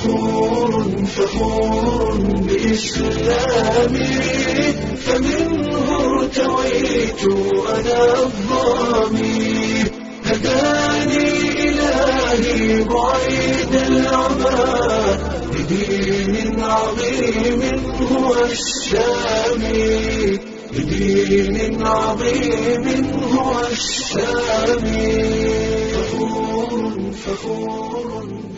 فخور فخور بإسلامي فمنه ارتويت أنا الظامي هداني إلهي بعيد العمى لدين عظيم هو السامي لدين عظيم هو السامي فخور فخور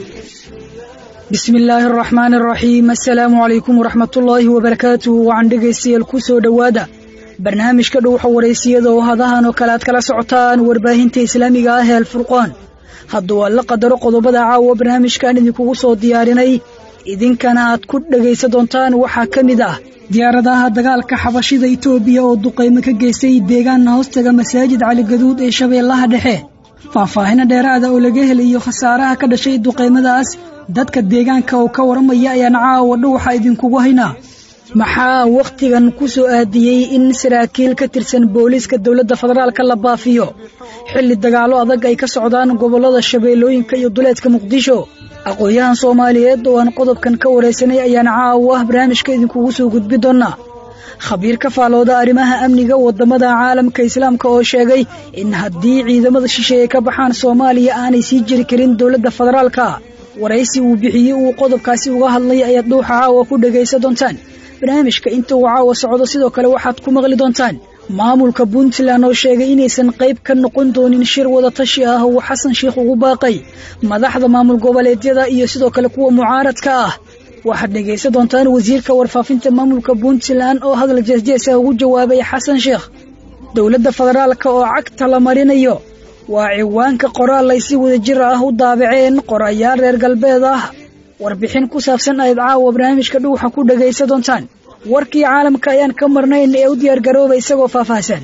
bismi illaahi araxmaan araxiim assalaamu calaykum waraxmatullaahi wabarakaatuhu wacan dhegaystayaal ku soo dhowaada barnaamijka dhowxa waraysiyada oo hadahan oo kale aad kala socotaan warbaahinta islaamiga ah ee alfurqaan hadduu alla qadaro qodobada caawa barnaamijkan idinkugu soo diyaarinay idinkana aad ku dhegaysan doontaan waxaa ka mid ah diyaaradaha dagaalka xabashida itoobiya oo duqaymo ka geystay deegaana hoostaga masaajid caligaduud ee shabeellaha dhexe faahfaahino dheeraada oo laga helayo khasaaraha ka dhashay duqaymadaas dadka deegaanka oo ka waramaya ayaan caawa dhowxa idinkugu haynaa maxaa wakhtigan ku soo aadiyey in saraakiil ka tirsan booliiska dowladda federaalka la baafiyo xilli dagaallo adag ay ka socdaan gobollada shabeellooyinka iyo duleedka muqdisho aqoon-yahan soomaaliyeed oo aan qodobkan ka waraysanay ayaan caawa barnaamijka idinkugu soo gudbi doonnaa khabiir ka faalooda arrimaha amniga waddamada caalamka islaamka oo sheegay in haddii ciidamada shisheeye ka baxaan soomaaliya aanay sii jiri karin dowladda federaalka waraysi uu bixiyey uu qodobkaasi uga hadlay ayaad dhuuxa caawa ku dhegaysan doontaan barnaamijka inta uu caawa socdo sidoo kale waxaad ku maqli doontaan maamulka puntland oo sheegay inaysan qayb ka noqon doonin shir wadatashi ah uu xasan sheikh ugu baaqay madaxda maamul goboleedyada iyo sidoo kale kuwa mucaaradka ah waxaad dhegaysan doontaan wasiirka warfaafinta maamulka puntland oo hadal jeesjeesa ugu jawaabay xasan sheekh dowladda federaalka oo cagta la marinayo waa ciwaanka qoraal ay si wada jir ah u daabaceen qorayaal reer galbeed ah warbixin ku saabsan ayaad caawa barnaamijka dhuuxa ku dhegaysan doontaan warkii caalamka ayaan ka marnayn ee u diyaargarooba isagoo faahfaahsan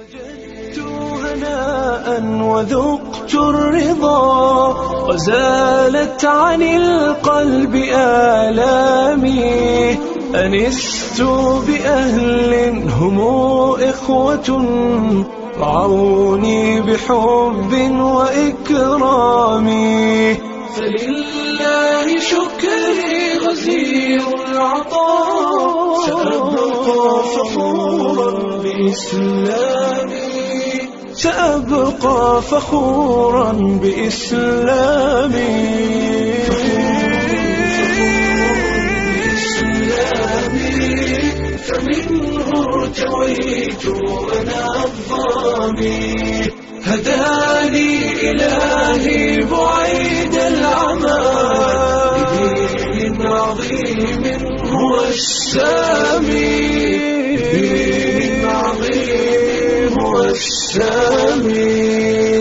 وذقت الرضا وزالت عن القلب آلامي أنست بأهل هم إخوة رعوني بحب وإكرام فلله شكري غزير العطاء سأبقى فخورا بإسلامي سأبقى فخورا بإسلامي فمنه ارتويت أنا الظامي هداني إلهي بعيد العمى بدين عظيم هو السامي بدين عظيم هو السامي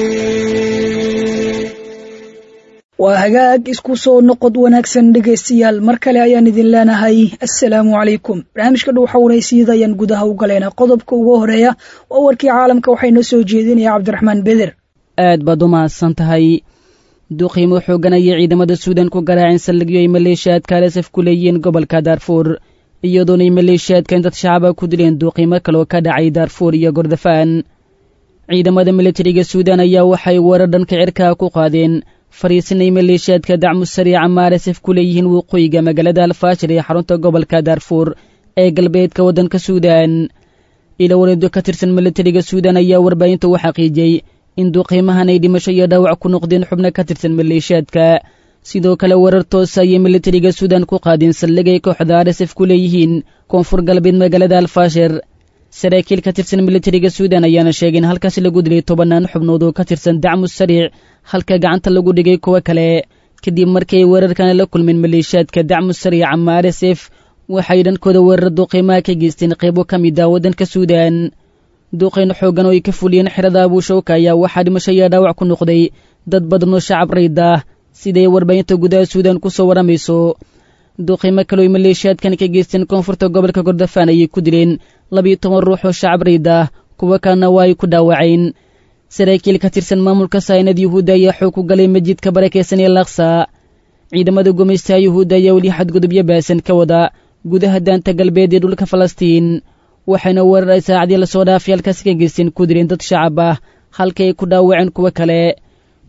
waa hagaag isku soo noqod wanaagsan dhegaystayaal mar kale ayaan idin leenahay assalaamu calaykum barnaamijka dhuuxa waraysiyada ayaan gudaha u galaynaa qodobka ugu horeeya waa warkii caalamka waxaa inoo soo jeedinaya cabdiraxmaan beder aad baad u mahadsan tahay duqiimo xooganaya ciidamada suudan ku garaaceen saldhigyo ay maleeshiyaadka alasaf ku leeyihiin gobolka daarfuur iyadoonay maleeshiyaadkan dad shacaba ku dileen duuqiimo kaloo ka dhacay daarfuur iyo gordofaan ciidamada militariga suudan ayaa waxay weerar dhanka cirkaa ku qaadeen fariisinay maleeshiyaadka dacmu sariica maaresef ku leeyihiin waqooyiga magaalada alfaashir ee xarunta gobolka daarfuur ee galbeedka waddanka suudan ila wareedo ka tirsan militariga suudan ayaa warbaahinta u xaqiijiyey in duqiimahan ay dhimasho iyo dhaawac ku noqdeen xubno ka tirsan maleeshiyaadka sidoo kale weerar toosa ayay militariga suudan ku qaadeen saldhigay kooxda aresef ku leeyihiin koonfur galbeed magaalada alfaashir saraakiil ka tirsan militariga suudan ayaana sheegay in halkaasi lagu dilay tobannaan xubnood oo ka tirsan dacmu sariic halka gacanta lagu dhigay kuwo kale kadib markii ay weerarkana la kulmeen maleeshiyaadka dacmu sariica maaresef waxay dhankooda weerar duqiimaha ka geysteen qaybo ka mid ah waddanka suudan duqayn xooggan oo ay ka fuliyeen xerada abuushawka ayaa waxaa dhimasho iyo dhaawac ku noqday dad badan oo shacab rayd ah siday warbaahinta gudaha suudan ku soo warramayso duqiimo kale oy maleeshiyaadkan ka geysteen koonfurta gobolka gordofaan ayay ku dileen labiyo toban ruux oo shacab rayd ah kuwo kalena waa ay ku dhaawaceen saraakiil ka tirsan maamulka saynad yuhuudda ayaa xoog ku galay masjidka barakaysan ee laksa ciidamada gumaystaha yuhuudda ayaa weli xadgudubyo baasan ka wada gudaha daanta galbeed ee dhulka falastiin waxayna weerar ay saacadii lasoo dhaafay halkaasi ka geysteen ku direen dad shacab ah halka ay ku dhaawaceen kuwo kale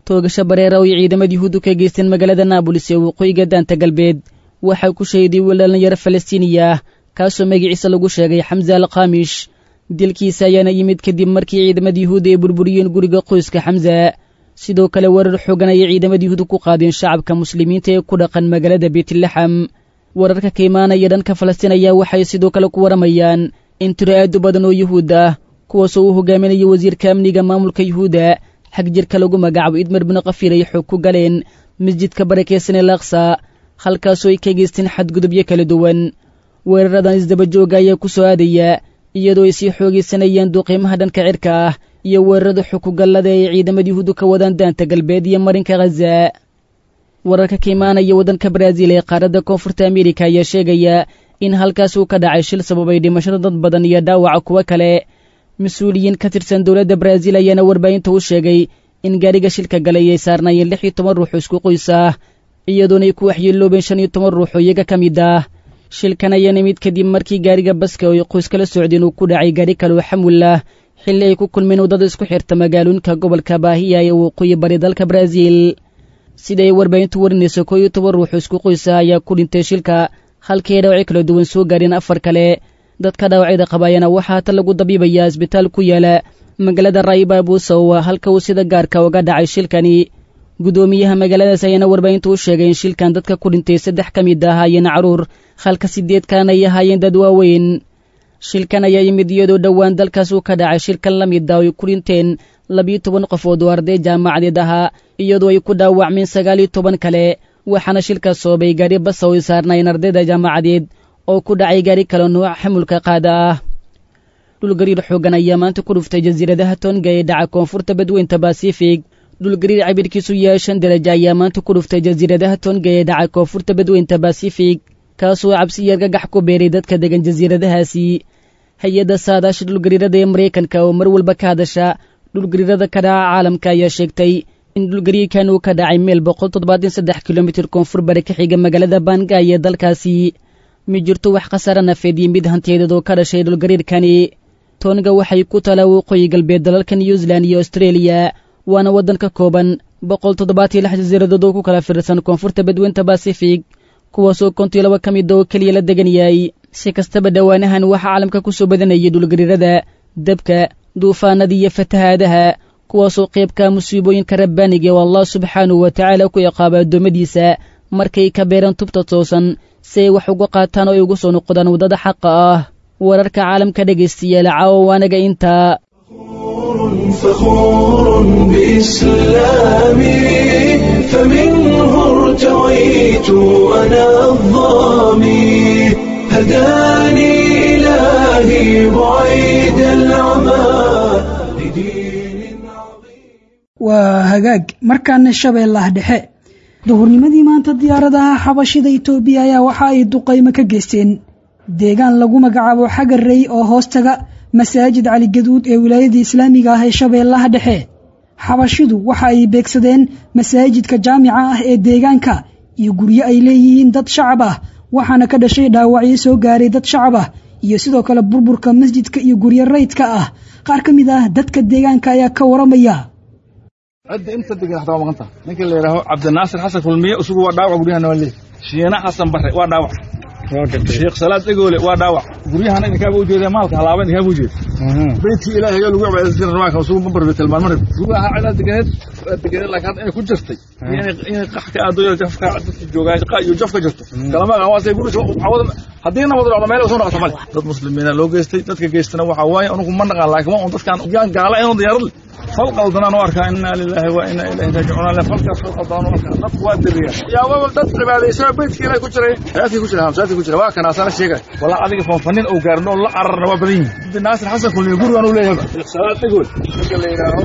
toogasho bareera oo ay ciidamada yuhuuddu ka geysteen magaalada naabolis ee waqooyiga daanta galbeed waxaa ku shahiday wiil dhallinyaro falastiiniya ah kaasoo magaciisa lagu sheegay xamse al khamish dilkiisa ayaana yimid kadib markii ciidamada yuhuudda ay burburiyeen guriga qoyska xamsa sidoo kale weerar xoogan ayay ciidamada yuhuudda ku qaadeen shacabka muslimiinta ee ku dhaqan magaalada beytlaxam wararka ka imaanaya dhanka falastiin ayaa waxay sidoo kale ku waramayaan in tiro aad u badan oo yuhuud ah kuwaasoo uu hogaaminaya wasiirka amniga maamulka yuhuudda xag jirka lagu magacaabo idmar binu kafiir ay xoog ku galeen masjidka barakeysan ee laaksa halkaasoo ay ka geysteen xadgudubyo kala duwan weeraradan isdabajooga ayaa ku soo aadaya iyadoo ay sii xoogaysanayaan duqiimaha dhanka cirka ah iyo weerarada xukugallada ay ciidamada yuhuuddu ka wadaan daanta galbeed iyo marinka khaza wararka ka imaanaya waddanka baraaziil ee qaaradda koonfurta ameerika ayaa sheegaya in halkaas uu ka dhacay shil sababay dhimashada dad badan iyo dhaawaca kuwo kale mas-uuliyiin ka tirsan dowladda baraaziil ayaana warbaahinta u sheegay in gaadhiga shilka galay ay saarnaayeen lix iyo toban ruux oo isku qoys ah iyadoona ay ku waxyeeloobeen shan iyo toban ruux oo iyaga ka mid ah shilkan ayaana mid kadib markii gaadhiga baska oo ay qoys kala socdeen uu ku dhacay gaadhi kale oo xamul ah xilli ay ku kulmeen waddada isku xirta magaalooyinka gobolka baahiya ee waqooyi bari dalka baraaziil sida ay warbaahintu warinayso koo iyo toban ruux oo isku qoysa ayaa ku dhintay shilka halkii ay dhaawacyo kala duwan soo gaadheen afar kale dadka dhaawacyada qabaayana waxaa hata lagu dabiibayaa isbitaal ku yaala magaalada raayiba buusow halka uu sida gaarka uga dhacay shilkani guddoomiyaha magaaladaas ayaana warbaahintu u sheegay in shilkan dadka ku dhintay saddex ka mid ah ahaayeen caruur halka siddeed kalena ay ahaayeen dad waaweyn shilkan ayaa yimid iyadoo dhowaan dalkaas uu ka dhacay shilkan la mid ah oo ay ku dhinteen labiyo toban qofood oo arday jaamacadeed ahaa iyadoo ay ku dhaawacmeen sagaal iyo toban kale waxaana shilkaas soobay gaadhi basa oo ay saarnaayeen ardayda jaamacadeed oo ku dhacay gaadhi kale nooca xamulka qaada ah dhulgariir xoogan ayaa maanta ku dhuftay jasiiradaha tonga ee dhaca koonfurta badweynta basifig dhulgariir cabirkiisu yahay shan daraja ayaa maanta ku dhuftay jasiiradaha tonga ee dhaca koonfurta badweynta basifig kaasoo cabsiyo argagax ku beeray dadka degan jasiiradahaasi hay-adda saadaasha dhulgariirada ee maraykanka oo mar walba ka hadasha dhulgariirada ka dhaca caalamka ayaa sheegtay in dhulgariirkan uu ka dhacay meel boqol toddobaatan saddex kilomitir koonfur bari ka xiga magaalada banga ee dalkaasi ma jirto wax khasaare nafeed iyo mid hantiyadeed oo ka dhashay dhulgariirkani toonga waxay ku talaa waqooyi galbeed dalalka new zealand iyo austraeliya waana waddan ka kooban boqol toddobaatiyo lix jasiiradood oo ku kala fiirsan koonfurta badweynta basifig kuwaasoo kontiyo laba ka mid oo keliya la degan yahay si kastaba dhowaanahan waxaa caalamka ku soo badanayay dhulgariirada dabka duufaanada iyo fatahaadaha kuwaasoo qaybka musiibooyinka rabbaaniga oo allah subxaanahu wa tacaala ku ciqaaba addoommadiisa markay ka beeraan tubta toosan si ay wax uga qaataan oo ay ugu soo noqdaan waddada xaqa ah wararka caalamka dhegaystayaal caawa waanaga intaa فخور بإسلامي فمنه ارتويت أنا الظامي هداني إلهي بعيد العمى لدين عظيم waa hagaag markaana shabeellaha dhexe duhurnimadii maanta diyaaradaha xabashida itoobiya ayaa waxa ay duqaymo ka geysteen deegaan lagu magacaabo xagarrey oo hoostaga masaajid caligaduud ee wilaayadii islaamiga ah ee shabeellaha dhexe xabashidu waxa ay beegsadeen masaajidka jaamica ah ee deegaanka iyo guryo ay leeyihiin dad shacab ah waxaana ka dhashay dhaawacyo soo gaaray dad shacab ah iyo sidoo kale burburka masjidka iyo guryo raydka ah qaar ka mid ah dadka deegaanka ayaa ka waramaya cidda inta degan xataa waa maqan taha ninka la yidhaaho cabdinaasir xasan kulmiye isugu waa dhaawac guryahana waa leey shiina xasan barre waa dhaawac sheekh salaad dhegoole waa dhaawac guryahana idinkaaba ujeeda maalka halaaba idinkaaba ujeeda beydkii ilaahay ayaa lagu cibaadaysan jiray rawaanka isugu mambar tilmaan marib guryaha cidaa deganeed waa deganeed laakiin hadda inay ku jirtay inay qax ka aado jafka dadka joogaa shaqa iyo jaf ka jirto kalama aqaan waa say guriga cawada haddii nabad dhacdo meel soo noqoto male dad muslimiina loo geystay dadka geystana waxaa waaye anugu ma naqaan laakiin waa un dadkaan yaan gaala inuu diyaarad le fal qaldanaan u arkaa inna lillahi wa inna ilayhi raajicuun le falkaas fal qaldaan u arkaa dadku waa diriya yaa waba dad cibaadaysaa beydkii ilaahay ku jiray hayaadkii ku jira hamsaadkii ku jira waa kana asana sheegay walaa adiga fanfanin uu gaarin oo la cararna waa badan yihin abdi naasir xasan kulmiye gurigaan uu leeyahay salaad dhegool ninka la yidhaaho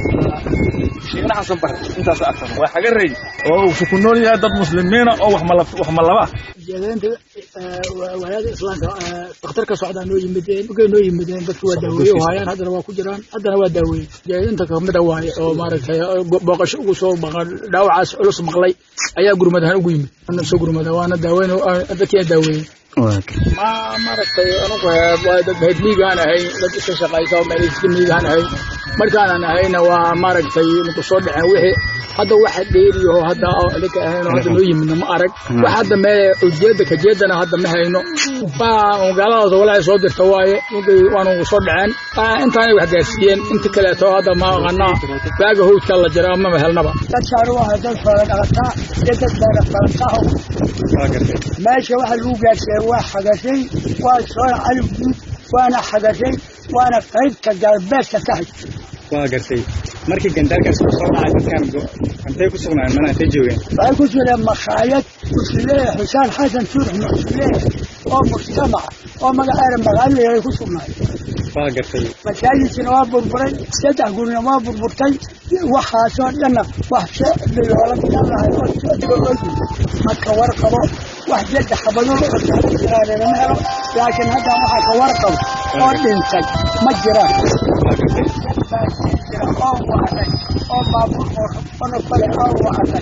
shiina xasan bare intaas arkan waa xaga rey oo uu ku nool yahay dad muslimiina oo wax malab wax malaba jeedaynta walaada islaamka dakhtarka socdaa noo yimideen markay noo yimideen dadku waa daaweeye u haayaan haddana waa ku jiraan haddana waa daaweeye jeedaynta kamida waaye oo maaragtay booqasho ugu soo maqan dhaawacaas culus maqlay ayaa gurmad ahaan ugu yimid ana soo gurmada waana daaweyn dadkiina daaweeyey ma maaragtay anugu waa dad heed miigaan ahay dad iska shaqaysa oo meel iska miigaan ahay markaanan ahayna waa maaragtay maku soo dhaceen wixii hadda waxa dheeriyaho hadda idinka ahaynoo hadda noo yimidna ma arag wax hadda mee ujeedda kajeedana hadda ma hayno magaaladaas walaahi soo dirta waaye mugay waanu soo dhaceen intaanay wax gaarsiiyeen inta kaleeto hadda ma aqanaa waaga howdka la jira mama helnaba dadkaanu waa dad fara dhaqataa iyo dad beera farantaho meesha waxa lagu gaarsiiyey waa xagashay waa soona cali guud waana xagashay waana qaybta galbeedka ka hay waa gartay markii gandaalkaas ku soo dhacay dadkan intay ku sugnaayeen mana intay joogeen waxay ku jireen makhaayad usuleeya xusaan xasan suurax usuleeya oo mujtamaca oo magaceeda magaalada ku sugnaayeen waa gartay masaajidkina waa burburay saddex gurina waa burburtay waxaasoo dhanna wax shicbi loola gaalahay oo socdiga ogi marka warqabo wax jadda xabadooda oo taala jiraanina ma helo laakiin hadda waxaa ka warqabo oo dhintay ma jiraan oo wacday oo baabuur oo rabano kale oo wacday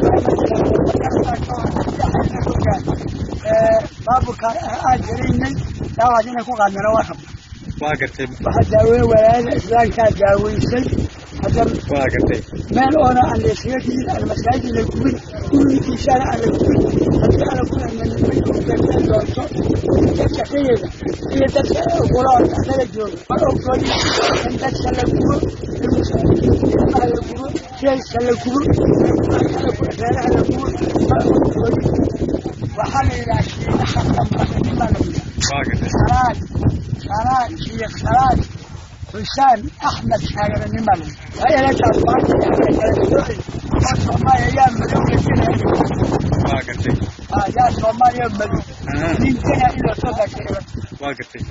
baabuurkaan aan jiraynay daawaas inay ku qaadnana waa rabna waa gartay waxaa daaweeye walaayada islaamkaa daaweysay hadda waa gartay meel oona aan laysaga digin aan masaajid la gubin gurigiisaana aan la gubin haddii ana ku amanimayn doonto dadka kayeeda iyo dadka guloon anaga jooga ma ogsoon in dadka la gubo ilmaha la gubo jeeska la gubo reeraha la gubo ma ogsoon waxaa la yidhaha shiinaha qamranimaa la yidhaha waa gartay salaad salaad iyo salaad xusaan axmed shaagaranimal hayalataas maanta yaa kala sooci oo soomaaliya yaa madow la waa gartay yaa soomaaliya madow ninkana inoo soo gaashay waa gartay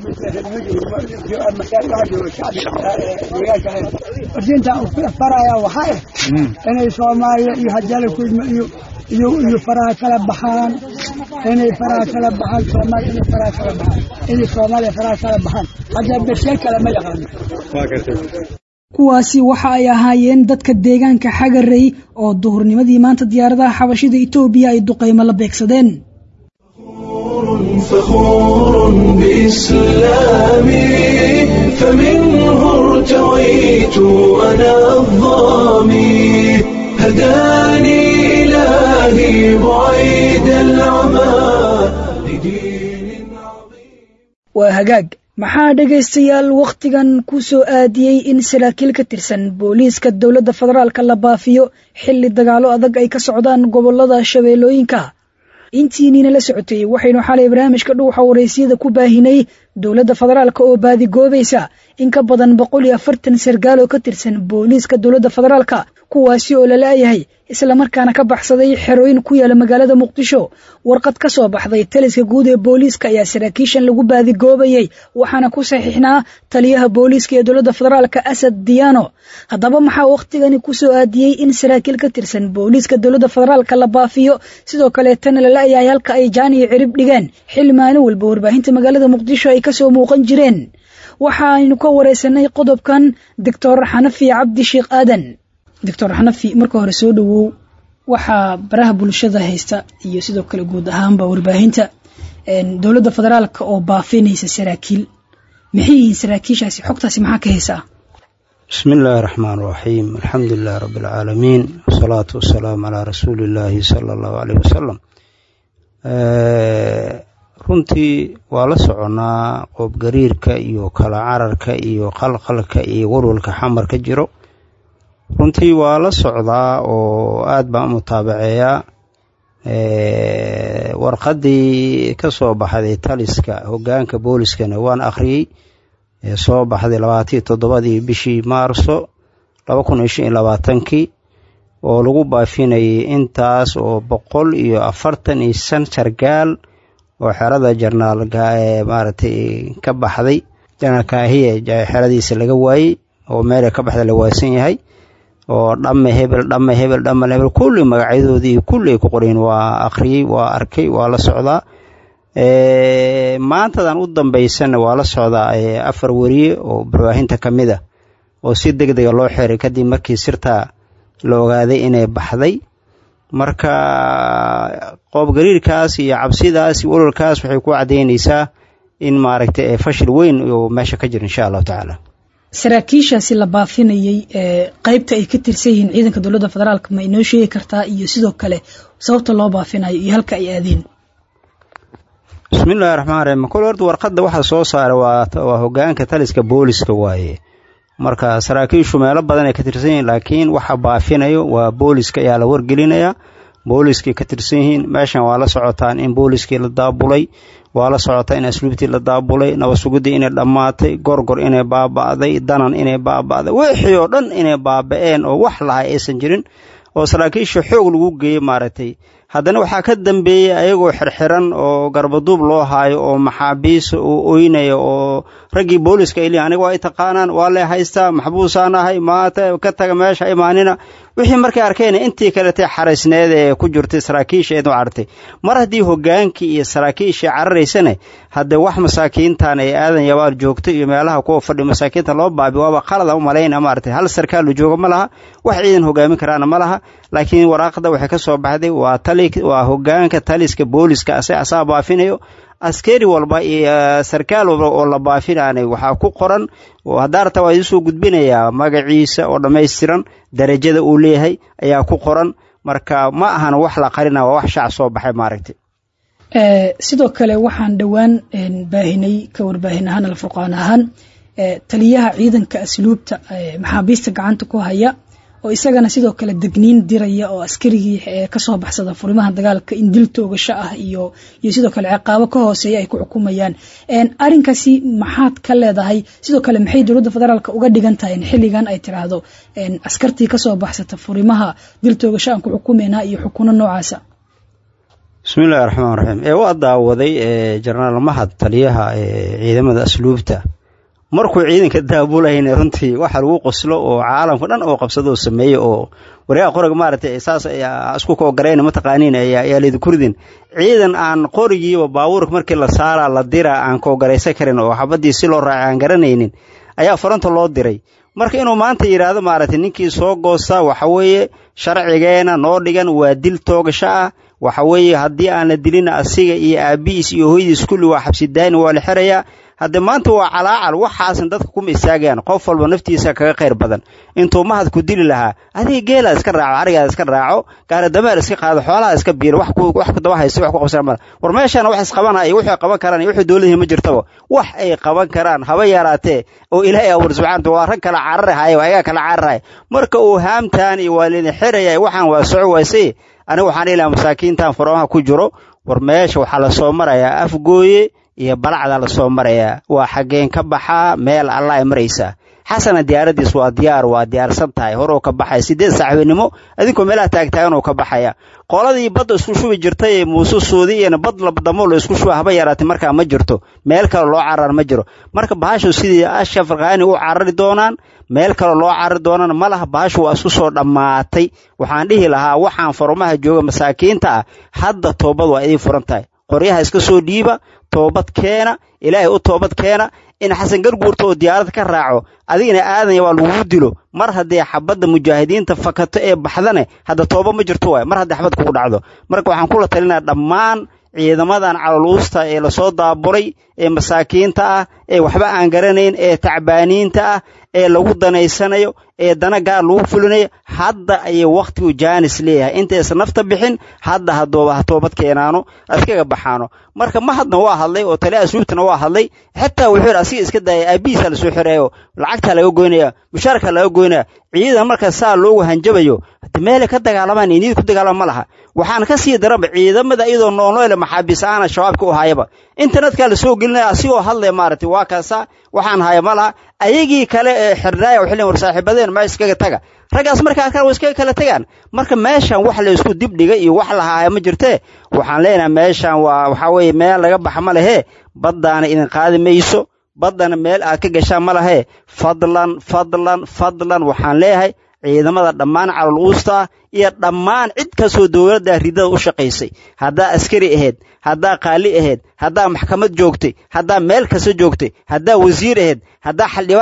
diinta faraya waxaa ah inay soomaaliya iyo hajala kulma iyo iyo iyo faraha kala baxaan inay faraha kala baxaan soomaaliya inay faraha kala baxaan inay soomaaliya faraha kala baxaan hadda bashee kale ma yaqaano waa gartay kuwaasi waxa ay ahaayeen dadka deegaanka xagarey oo duhurnimadii maanta diyaaradaha xabashida etoobiya ay duqaymo la beegsadeen فخور بإسلامي فمنه ارتويت أنا الظامي هداني إلهي بعيد العمى لدين عظيم waa hagaag maxaa dhegaystayaal wakhtigan ku soo aadiyey in saraakiil ka tirsan booliiska dowladda federaalka la baafiyo xilli dagaalo adag ay ka socdaan gobollada shabeellooyinka intiiniina la socotay waxaynu xalay barnaamijka dhuuxa waraysiyada ku baahinay dowladda federaalka oo baadigoobaysa in ka badan boqol iyo afartan sargaal oo ka tirsan booliiska dowladda federaalka kuwaasi oo la la'yahay islamarkaana ka baxsaday xerooyin ku yaala magaalada muqdisho warqad ka soo baxday taliska guud ee booliiska ayaa saraakiishan lagu baadigoobayey waxaana ku saxiixnaa taliyaha booliiska ee dowladda federaalka asad diyaano haddaba maxaa wakhtigani ku soo aadiyey in saraakiil ka tirsan booliiska dowladda federaalka la baafiyo sidoo kaleetana la la'yahay halka ay jaan iyo cirib dhigeen xilli maalin walba warbaahinta magaalada muqdisho ay kasoo muuqan jireen waxa aynu ka waraysanay qodobkan doctor xanafi cabdi sheekh aadan doctor xanafi marka hore soo dhowow waxaa baraha bulshada haysta iyo sidoo kale guud ahaanba warbaahinta dowladda federaalka oo baafinaysa saraakiil maxay yihiin saraakiishaasi xogtaasi maxaa ka haysaa bismi illaahi raxmaan raxiim alxamdu lilahi rabbi alcaalamiin wasalaatu wasalaamu calaa rasuuli illaahi sala allahu caleyh wasalam runtii waa la soconnaa qoobgariirka iyo kala cararka iyo qalqalka iyo walwalka xamar ka jiro runtii waa la socdaa oo aad baan u mutaabaceeyaa warqaddii ka soo baxday taliska hoggaanka booliskana waan akhriyey soo baxday labaatiyo toddobadii bishii maarso laba kun iyo shan iyo labaatankii oo lagu baafinayay intaas oo boqol iyo afartan iyo shan sargaal oo xerada jarnaal maaragtay ka baxday janaal kaahiye xeradiisa laga waayey oo meelay ka baxda la waasan yahay oo dhamme hebel dhamme hebel dhamme hebel kulli magacyadoodii kulli ay ku qoreen waa akhriyey waa arkay waa la socdaa maantadan u dambaysana waa la socdaa afar weriye oo barbaahinta ka mid ah oo si deg dega loo xiray kadib markii sirtaa la ogaaday inay baxday marka qoobgariirkaas iyo cabsidaas iyo walwalkaas waxay ku caddaynaysaa in maaragtay fashil weyn uu meesha ka jiro insha allahu tacaala saraakiishaasi la baafinayey qeybta ay ka tirsan yihiin ciidanka dowladda federaalk ma inoo sheegi kartaa iyo sidoo kale sababta loo baafinayo iyo halka ay aadeen bismillahi raxmaan raxiim kol horta warqadda waxa soo saara waa hogaanka taliska booliska waaye marka saraakiishu meelo badan ay ka tirsan yihiin laakiin waxa baafinayo waa booliska ayaa la wargelinaya booliskay ka tirsan yihiin meeshan waa la socotaan in booliskii la daabulay waa la socotaa in asluubtii la daabulay nabadsuguddii inay dhammaatay gorgor inay baaba'day danan inay baaba'day wixii oo dhan inay baaba'een oo wax lahay aysan jirin oo saraakiisha xoog lagu geeyey maaragtay haddana waxaa ka dambeeyey ayagoo xirxiran oo garbaduub loo haayo oo maxaabiis oo oynaya oo raggii booliska ay leeyihin aniga waa i taqaanaan waa lee haystaa maxbuusaan ahay maata ka taga meesha imaanina wixii markay arkeen intii kaletay xaraysneed ee ku jirtay saraakiisha eed u cartay mar haddii hogaankii iyo saraakiishii cararaysane haddee wax masaakiintan ee aadan yabaal joogto iyo meelaha kuwa fadhi masaakiinta loo baabi waaba qalada u malayna maaragtay hal sarkaalu jooga ma laha wax ciidan hogaamin karaana ma laha laakiin waraaqda waxay ka soo baxday waa tali waa hogaanka taliska booliska ase asaa baafinayo askari walba iyo sarkaal walba oo la baafinaanay waxaa ku qoran haddaarta waa idinsoo gudbinayaa magaciisa oo dhammaystiran darajada uu leeyahay ayaa ku qoran marka ma ahana wax la qarina waa wax shaac soo baxay maaragtay sidoo kale waxaan dhowaan baahinay ka warbaahin ahaan alfurqaan ahaan taliyaha ciidanka asluubta maxaabiista gacanta ku haya oo isagana sidoo kale degniin diraya oo askarigii kasoo baxsada furimaha dagaalka in dil toogasho ah iyo iyo sidoo kale ciqaabo ka hooseeya ay ku xukumayaan arrinkaasi maxaad ka leedahay sidoo kale maxay dowladda federaalk uga dhigan tahay in xilligan ay tiraahdo askartii kasoo baxsata furimaha dil toogasho aan ku xukumaynaa iyo xukuno noocaasa bismillahi raxmaan raxiim ee waa daawaday jenaraal mahad taliyaha ciidamada asluubta markuu ciidanka daabulayna runtii waxa lagu qoslo oo caalamka dhan oo qabsado sameeye oo waryaha qoriga maaragtay saas isku koogarayn mataqaaniin ayaa laydinku ridin ciidan aan qorigiiba baabuurka markii la saaraa la diraa aan koogaraysan karin oo xabadii si loo raacay aan garanaynin ayaa faranta loo diray marka inuu maanta yidhaahdo maaragtay ninkii soo goosta waxa weeye sharcigeena noo dhigan waa dil toogasho ah waxa weeye haddii aan la dilin asiga iyo aabihiis iyo hooyadiis kulli waa xabsidaani waa la xirayaa hadde maanta waa calaacal waxaasan dadka kuma istaagayaan qof walba naftiisa kaga khayr badan intuu mahad ku dili lahaa adiga geelaa iska raaco arigaada iska raaco gaaradameer iska qaado xoolaha iska biiro wax kudaba haysta wax ku qabsana mala war meeshaana wax isqabanaya iyo waxay qaban karaan iyo waxay dowladihii ma jirtaba wax ay qaban karaan haba yaraatee oo ilaahay abuur subxana waa rag kala cararahaya waa ayagaa kala cararaya marka uu haamtaan iyo waa lidin xiraya waxaan waa soco waysay aniga waxaan ilaha masaakiintan furamaha ku jiro war meesha waxaa lasoo marayaa afgooye iyo balacda lasoo marayaa waa xaggeen ka baxaa meel alla ay maraysaa xasana diyaaradiis waa diyaar waa diyaarsan tahay horuu ka baxaya sideed saaxiibinimo adinkoo meelaha taagtaagan uu ka baxaya qoladii badda isku shubi jirtay ee muuse suudi iyana bad labdamo la isku shuba haba yaraatay markaa ma jirto meel kale loo carar ma jiro marka bahashu sidii asha farkaani u carari doonaan meel kale loo carari doonaan ma laha bahashu waa isku soo dhammaatay waxaan dhihi lahaa waxaan farumaha jooga masaakiinta ah hadda toobad waa idiin furan tahay qoryaha iska soo dhiiba toobad keena ilaahay u toobad keena in xasan garguurta oo diyaarad ka raaco adigana aadanya waa lagugu dilo mar haddii xabadda mujaahidiinta fakato ee baxdane hadda tooba ma jirto waay mar haddii xabad kugu dhacdo marka waxaan kula talinaya dhammaan ciidamadan caloluusta ee lasoo daabulay ee masaakiinta ah ee waxba aan garanayn ee tacbaaniinta ah ee lagu danaysanayo ee dana gaar lagu fulinayo hadda ayay wakhtigu jaanis leeyahay intaysan nafta bixin hadda haddooba ha toobad keenaano iskaga baxaano marka mahadna waa hadlay oo tali asluubtana waa hadlay xitaa wuxuu yidhi asiga iska daaya aabihiisa lasoo xirayo lacagtaa laga goynaya mushaarka laga goynaya ciidan marka saa loogu hanjabayo meelay ka dagaalamaan inid ku dagaalama ma laha waxaan ka sii daranba ciidamada iyadoo noolnoole maxaabiis aana shabaabka u hayaba internetkaa lasoo gelinaya asigoo hadlaya maaragtay waa kaasa waxaan haya ma laha ayagii kale ee xirnaaya waxay leeyihin war saaxiibadeen ma iskaga taga raggaas markaa arkaan way iskaga kala tegaan marka meeshan wax la isku dibdhiga iyo wax la haaya ma jirtee waxaan leenahay meeshan waa waxaa weeye meel laga baxa ma lehee baddaana idin qaadi mayso baddana meel aad ka gashaan ma lahee fadlan fadlan fadlan waxaan leeyahay ciidamada dhammaan calol uusta iyo dhammaan cid kastoo dowladda ridada u shaqaysay haddaa askari ahayd haddaa qaali ahayd haddaa maxkamad joogtay haddaa meel kasta joogtay haddaa wasiir ahayd haddaa xildhibaan ahayd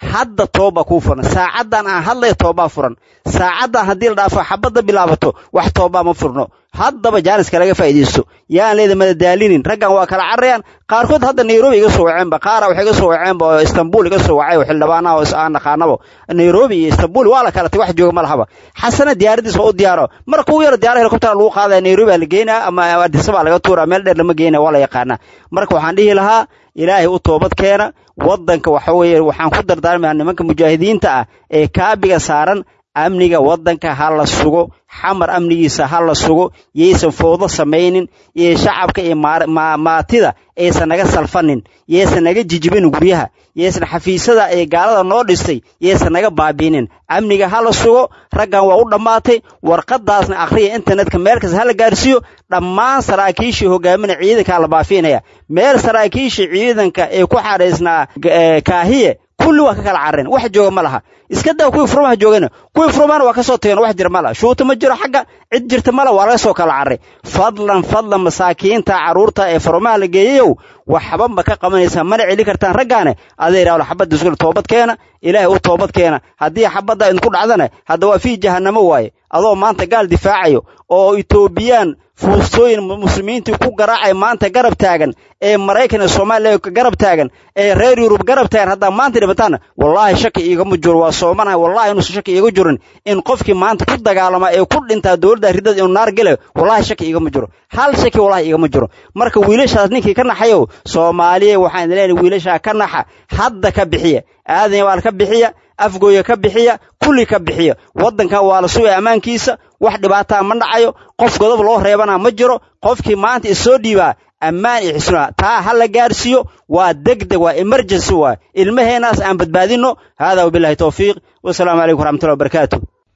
hadda tooba kuu furan saacaddan aan hadlaya toobaa furan saacaddan haddii la dhaafo xabadda bilaabato wax toobaa ma furno haddaba jaaniska laga faa'iidaysto yaan leeda madadaalinin raggan waa kala carrayaan qaarkood hadda nairobi iga soo waceenba qaara waxay iga soo waceenba oo istanbul iga soo wacay oo xildhibaanaha oo aan naqaanabo nairobi iyo istanbul waa la kala tay wax jooga ma lahaba xasana diyaaradiis waa u diyaaro marka ugu yaro diyaara helicopter lagu qaadaya nairobi baa la geynaa ama adisaba laga tuuraa meel dheer lama geynaya waa la yaqaanaa marka waxaan dhihi lahaa ilaahay u toobad keena waddanka waxa weeye waxaan ku dardaarmayaa nimanka mujaahidiinta ah ee kaabiga saaran amniga waddanka ha la sugo xamar amnigiisa ha la sugo yaysan fowdo samaynin iyo shacabka iyo maatida aysan naga salfanin yaysan naga jijibin guryaha yaysan xafiisyada ee gaalada noo dhistay yaysan naga baabiinin amniga ha la sugo raggan waa u dhammaatay warqadaasna akhriya internetka meel kasta ha la gaarsiiyo dhammaan saraakiishii hogaaminaya ciidankaa la baafiinaya meel saraakiishii ciidanka ee ku xadhaysnaa kaahiye kulli waa ka kala carreen wax jooga ma laha iska daa kuwii furmaha joogana kuwii furmahana waa ka soo tageen wax jira ma laha shuuta ma jiro xagga cid jirta ma laha waa laga soo kala carray fadlan fadlan masaakiinta carruurta ee furmaha la geeyayow waxba ma ka qabanaysaa mana celi kartaan raggaane aday idhaahdo xabadda isku toobad keena ilaahay u toobad keena haddii xabadda idinku dhacdana hadda waa fii jahannamo waaye adoo maanta gaal difaacayo oo etoobiyaan fuustooyin muslimiintii ku garaacay maanta garab taagan ee maraykan iyo soomaaliya garab taagan ee reer yurub garab taagan haddaa maanta dhibataana wallaahi shaki iigama jiro waa soomanahay wallahi inuusan shaki iiga jirin in qofkii maanta ku dagaalama ee ku dhintaa dowladda ridada inuu naar gelayo wallahi shaki iigama jiro hal shaki wallahi iigama jiro marka wiilashaas ninkii ka naxayow soomaaliya waxaan idin leenahay wiilashaa ka naxa hadda ka bixiya aadan waal ka bixiya afgooya ka bixiya kulli ka bixiya waddankan waa la sugaya ammaankiisa wax dhibaataa ma dhacayo qof godob loo reebana ma jiro qofkii maanta isoo dhiibaa ammaan iyo xisnaa taa ha la gaarsiiyo waa degdeg waa emergency waa ilmaheenaas aan badbaadinno haadaa wabillahi towfiiq wasalaamu calaykum waraxmatullahi wabarakaatu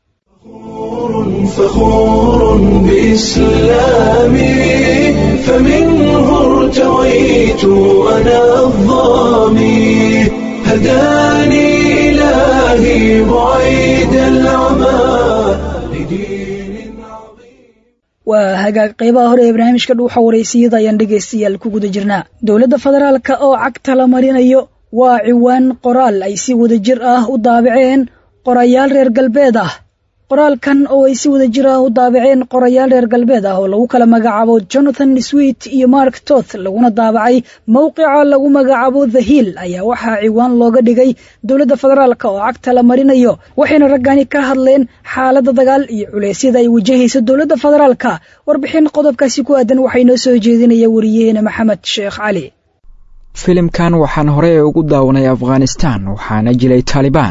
فخور بإسلامي فمنه ارتويت أنا الظامي هداني إلهي بعيد العمى لدين عظيم waa hagaag qaybaha hore ee barnaamijka dhuuxa waraysiyada ayaan dhegaystayaal ku guda jirnaa dowladda federaalka oo cagta la marinayo waa ciwaan qoraal ay si wada jir ah u daabaceen qorayaal reer galbeed ah qoraalkan oo ay si wada jir ah u daabaceen qorayaal reer galbeed ah oo lagu kala magacaabo jonathan swit iyo mark toth laguna daabacay mowqica lagu magacaabo the hill ayaa waxaa ciwaan looga dhigay dowladda federaalka oo cagta la marinayo waxayna raggani ka hadleen xaaladda dagaal iyo culeysyada ay wajahayso dowladda federaalka warbixin qodobkaasi ku aadan waxay noo soo jeedinaya wariyaheena maxamed sheekh cali filimkan waxaan horey ugu daawanay afghanistan waxaana jilay taalibaan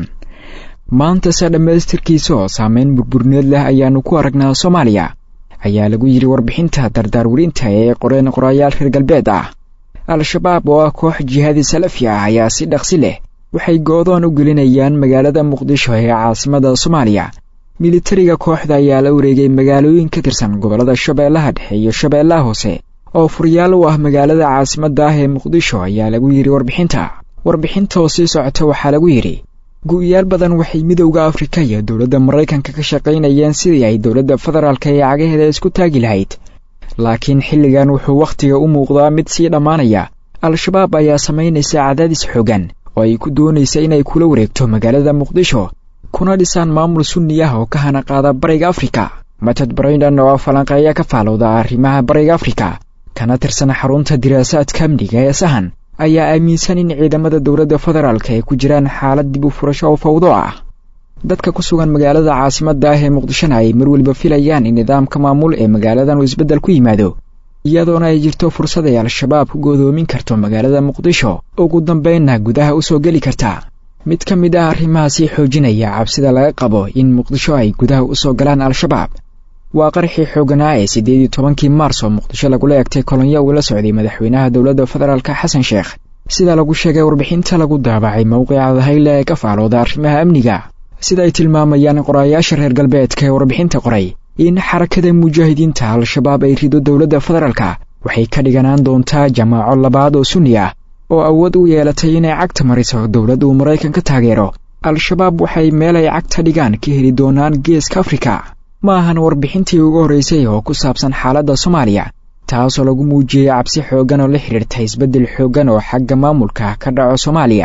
maanta se dhammaystirkiisa oo saameyn burburneed leh ayaannu ku aragnaa soomaaliya ayaa lagu yidhi warbixinta dardaarwerinta ee qoreen qorayaal reer galbeed ah al-shabaab oo ah koox jihaadi salafi ah ayaa si dhaqsi leh waxay goodoon u gelinayaan magaalada muqdisho ee caasimada soomaaliya militariga kooxda ayaa la wareegay magaalooyin ka tirsan gobollada shabeellaha dhexe iyo shabeellaha hoose oo furyaal u ah magaalada caasimadda ah ee muqdisho ayaa lagu yidhi warbixinta warbixinta oo sii socota waxaa lagu yidhi gu-yaal badan waxay midowda afrika iyo dowladda maraykanka ka shaqaynayeen sidii ay dowladda federaalka ee cagaheeda isku taagi lahayd laakiin xilligan wuxuu wakhtiga u muuqdaa mid sii dhammaanaya al-shabaab ayaa samaynaysa cadaadis xoogan oo ay ku doonaysa inay kula wareegto magaalada muqdisho kuna dhisaan maamul sunni ah oo ka hana qaada bariga afrika matad brayndon oo falanqeeya ka faalowda arrimaha bariga afrika kana tirsan xarunta diraasaadka amniga ee sahan ayaa aaminsan in ciidamada dowladda federaalka ay ku jiraan xaalad dib u furasho oo fawdo ah dadka ku sugan magaalada caasimadda ah ee muqdishona ay mar weliba filayaan in nidaamka maamul ee magaaladan uu isbeddel ku yimaado iyadoona ay jirto fursad ay al-shabaab ku goodoomin karto magaalada muqdisho ugu dambaynna gudaha u soo geli karta mid ka mid ah arrimahaasi xoojinaya cabsida laga qabo in muqdisho ay gudaha u soo galaan al-shabaab waa qarxii xooganaa ee siddeed iyo tobankii maars oo muqdisho lagula egtay kolonyo uu la socday madaxweynaha dowladda federaalka xasan sheekh sida lagu sheegay warbixinta lagu daabacay mowqica dahayle ee ka faalooda arrimaha amniga sida ay tilmaamayaan qorayaasha reer galbeedka ee warbixinta qoray in xarakada mujaahidiinta al-shabaab ay rido dowladda federaalka waxay ka dhiganaan doontaa jamaaco labaad oo sunni ah oo awood u yeelatay inay cagta mariso dowlad uu maraykan ka taageero al-shabaab waxay meel ay cagta dhigaan ka heli doonaan geeska afrika ma ahan warbixintii ugu horraysay oo ku saabsan xaaladda soomaaliya taasoo lagu muujiyey cabsi xooggan oo la xidhiirta isbeddel xooggan oo xagga maamulka ka dhaco soomaaliya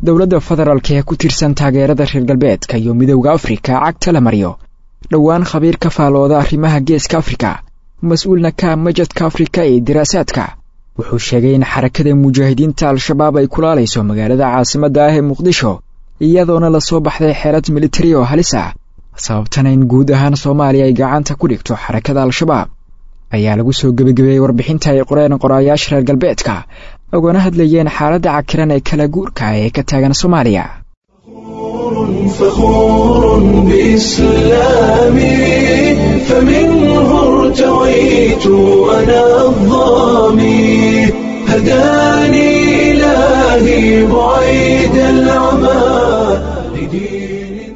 dowladda federaalka ee ku tirsan taageerada reer galbeedka iyo midowda afrika cagta la mariyo dhowaan khabiir ka faalooda arrimaha geeska afrika mas-uulna ka majadka afrika ee diraasaadka wuxuu sheegay in xarakada mujaahidiinta al-shabaab ay kulaalayso magaalada caasimadda ah ee muqdisho iyadoona lasoo baxday xeelad militari oo halis ah sababtana in guud ahaan soomaaliya ay gacanta ku dhigto xarakada al-shabaab ayaa lagu soo gebagabeeyey warbixinta ay qoreen qoraayaasha reer galbeedka ogana hadlayeen xaaladda cakiran ee kala guurka ee ka taagan soomaaliya فخور بإسلامي فمنه ارتويت أنا الظامي هداني إلهي بعيد العمى لدين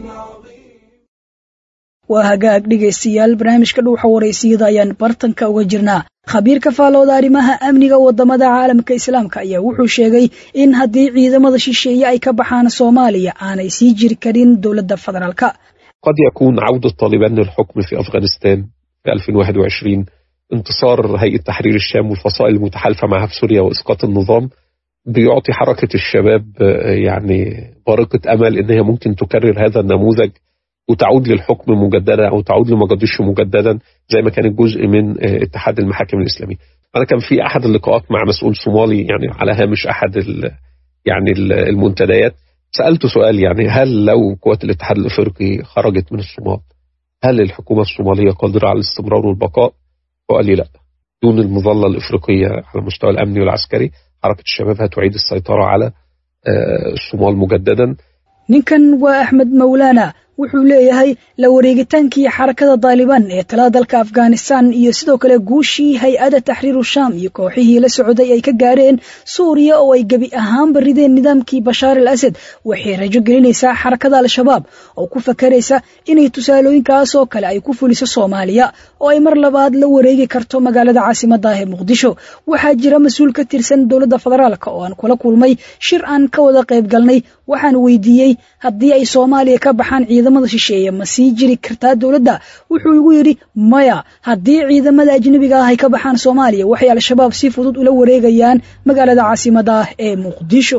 waa hagaag dhegaystayaal barnaamijka dhuuxa waraysiyada ayaan bartanka uga jirnaa khabiir ka faalooda arrimaha amniga wadamada caalamka islaamka ayaa wuxuu sheegay in haddii ciidamada shisheeye ay ka baxaan soomaaliya aanay sii jiri karin dowladda federaalka قد يكون عودة طالبان للحكم في أفغانستان في 2021 انتصار هيئة تحرير الشام والفصائل المتحالفة معها في سوريا وإسقاط النظام بيعطي حركة الشباب يعني بارقة أمل إن هي ممكن تكرر هذا النموذج وتعود للحكم مجددا أو تعود لمجاديش مجددا زي ما كانت جزء من اتحاد المحاكم الإسلامية أنا كان في أحد اللقاءات مع مسؤول صومالي يعني على هامش أحد ال يعني المنتديات سألته سؤال يعني هل لو قوات الاتحاد الأفريقي خرجت من الصومال هل الحكومة الصومالية قادرة على الاستمرار والبقاء؟ وقال لي لا دون المظلة الإفريقية على المستوى الأمني والعسكري حركة الشباب هتعيد السيطرة على الصومال مجددا ninkan waa axmed mawlaana wuxuu leeyahay la wareegitaankii xarakada daalibaan ee talada dalka afghanistan iyo sidoo kale guushii hay-adda taxriiru shaam iyo kooxihii la socday ay ka gaareen suuriya oo ay gebi ahaanba rideen nidaamkii bashaar al asad waxay rajo gelinaysaa xarakada al-shabaab oo ku fakaraysa inay tusaalooyinkaas oo kale ay ku fuliso soomaaliya oo ay mar labaad la wareegi karto magaalada caasimadda ah ee muqdisho waxaa jira mas-uul ka tirsan dowladda federaalk oo aan kula kulmay shir aan ka wada qayb galnay waxaan weydiiyey haddii ay soomaaliya ka baxaan ciidamada shisheeye ma sii jiri kartaa dowladda wuxuu igu yidhi maya haddii ciidamada ajnebiga ah ay ka baxaan soomaaliya waxay al-shabaab si fudud ula wareegayaan magaalada caasimadda ah ee muqdisho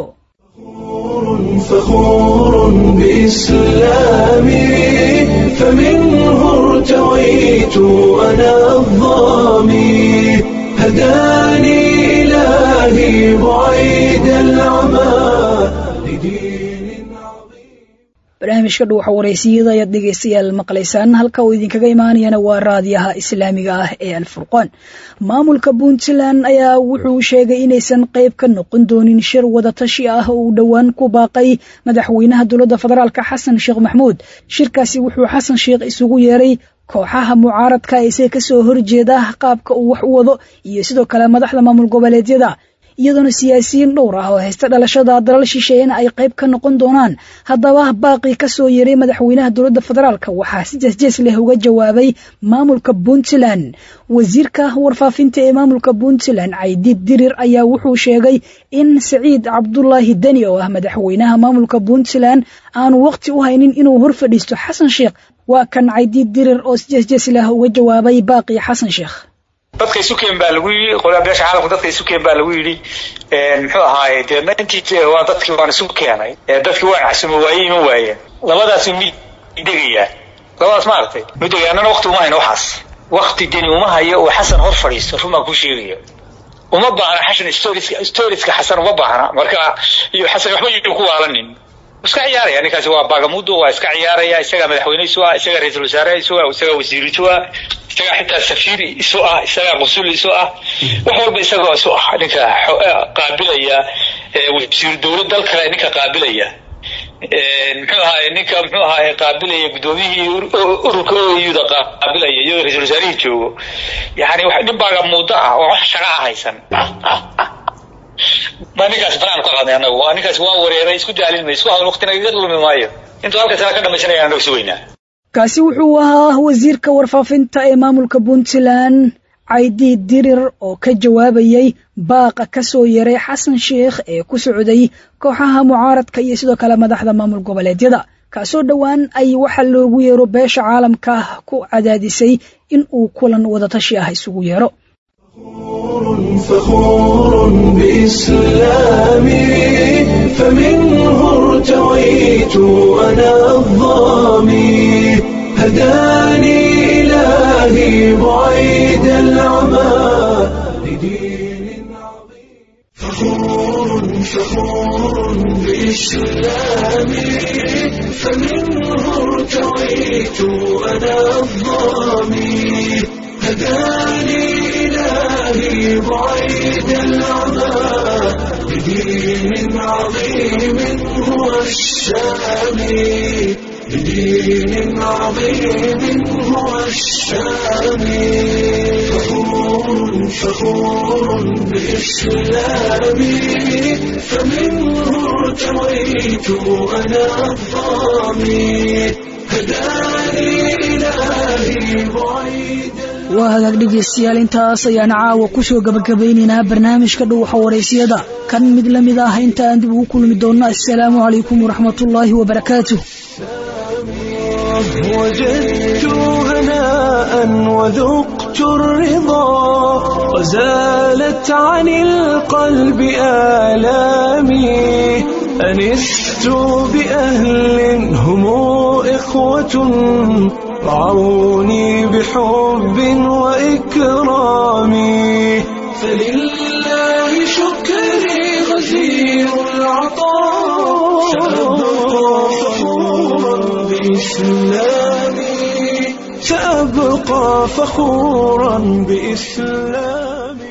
فخور بإسلامي فمنه ارتويت أنا الظامي هداني إلهي بعيد العمى لدين barnaamijka dhuuxa waraysiyada ayaad dhegaystayaal maqlaysaan halka uu idinkaga imaanayana waa raadiyaha islaamiga ah ee alfurqaan maamulka puntland ayaa wuxuu sheegay inaysan qayb ka noqon doonin shir wadatashi ah oo uu dhowaan ku baaqay madaxweynaha dowladda federaalk xasan sheekh maxmuud shirkaasi wuxuu xasan sheekh isugu yeeray kooxaha mucaaradka isaga kasoo horjeeda qaabka uu wax u wado iyo sidoo kale madaxda maamul goboleedyada iyadoona siyaasiyiin dhowr ah oo haysta dhalashada dalal shisheeyana ay qayb ka noqon doonaan haddaba baaqii kasoo yeeray madaxweynaha dowladda federaalk waxaa si jeesjees leh uga jawaabay maamulka puntland wasiirka warfaafinta ee maamulka puntland caydiid dirir ayaa wuxuu sheegay in saciid cabdulaahi deni oo ah madaxweynaha maamulka puntland aanu waqti u haynin inuu hor fadhiisto xasan sheekh waa kan caydiid dirir oo si jeesjees leh uga jawaabay baaqii xasan sheekh dadka isukeen baa lagu yidhi qolaa beesha caalamka dadka isukeen baa lagu yidhi muxuu ahaaye deedna intii waa dadkii waan isu keenay dadkii waa casimo waaye ima waayeen labadaas mid degayaa labadaas maaragtay mid degaya annana waqti uma hayno waxaas waqti deni uma hayo oo xasan hor fadhiisto run baan kuu sheegaya uma baahna xashan storieska storieska xasan uma baahna marka iyo xasan waxba yuu ku waalanin iska ciyaaraya ninkaasi waa bagamudo waa iska ciyaaraya isagaa madaxweyne isu ah isagaa ra-iisul wasaare isu ah isagaa wasiir isu ah isagaa xitaa safiir isu ah isagaa qusul isu ah wax walba isagoo isu ah ninka qaabilaya wasiir dowlad dal kale ninka qaabilaya muxuu ahaay ninka muxuu ahaay qaabilaya guddoomiyihii ururka oyuda qaabilaya iyadoo ra-isul wasaarihii joogo yani nin bagamudo ah oo wax shaqa ah haysan baa ninkaas banaan ku qaadnay anagu waa ninkaas waa wareeray isku daalin may isku hadal waqtina iga lumi maayo intuu halka sana ka dhamaysanaya anagu si weynaa kaasi wuxuu ahaa wasiirka warfaafinta ee maamulka puntland caydi dirir oo ka jawaabayay baaqa ka soo yaray xasan sheekh ee ku socday kooxaha mucaaradka iyo sidoo kale madaxda maamul goboleedyada kaasoo dhowaan ay waxa loogu yeero beesha caalamka ku cadaadisay in uu kulan wadatashi ah isugu yeero فخور بإسلامي فمنه ارتويت أنا الظامي هداني إلهي بعيد العمى لدين عظيم فخور فخور بإسلامي فمنه ارتويت أنا الظامي هداني إلهي بعيد العمى لدين عظيم هو الشامي لدين عظيم هو الشامي فخور فخور بإسلامي فمنه ارتويت أنا الظامي هداني إلهي بعيد waa hagaag dhegaystayaal intaas ayaan caawa ku soo gabagabaynaynaa barnaamijka dhuuxa waraysiyada kan mid la mid ah inta aan dib ugu kulmi doonno assalaamu calaykum waraxmatullaahi wabarakaatuh وجدت هناء وذقت الرضا وزالت عن القلب آلامي أنست بأهل هم إخوة رعوني بحب وإكرام فلله شكري غزير العطاء سأبقى فخورا بإسلامي سأبقى فخورا بإسلامي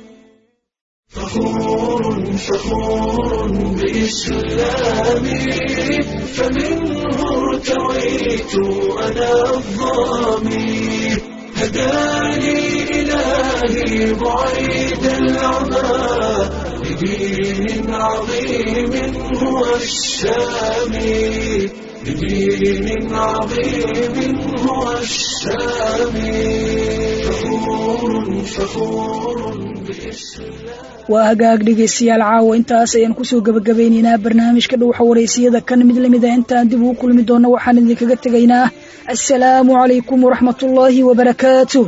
فخور فخور بإسلامي فمنه ارتويت أنا الظامي هداني إلهي بعيد العمى لدين عظيم هو الشامي لدين عظيم هو الشامي فخور فخور بإسلام waa hagaag dhegaystayaal caawa intaas ayaan kusoo gabagabaynaynaa barnaamijka dhuuxa waraysiyada kan mid la mid ah intaan dib ugu kulmi doonno waxaan idinkaga tegaynaa assalaamu calaykum waraxmatullaahi wabarakaatuh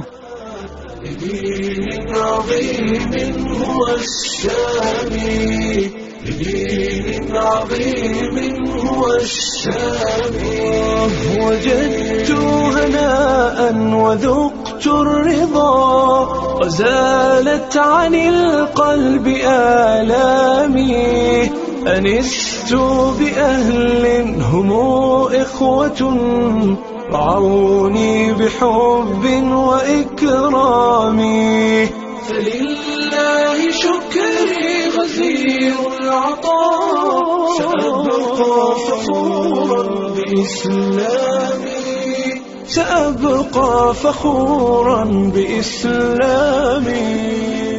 لدين عظيم هو الشامي لدين عظيم هو الشامي وجدت هناء وذقت الرضا وزالت عن القلب آلامي أنست بأهل هم إخوة رعوني بحب وإكرام فلله شكري غزير العطاء سأبقى فخورا بإسلامي سأبقى فخورا بإسلامي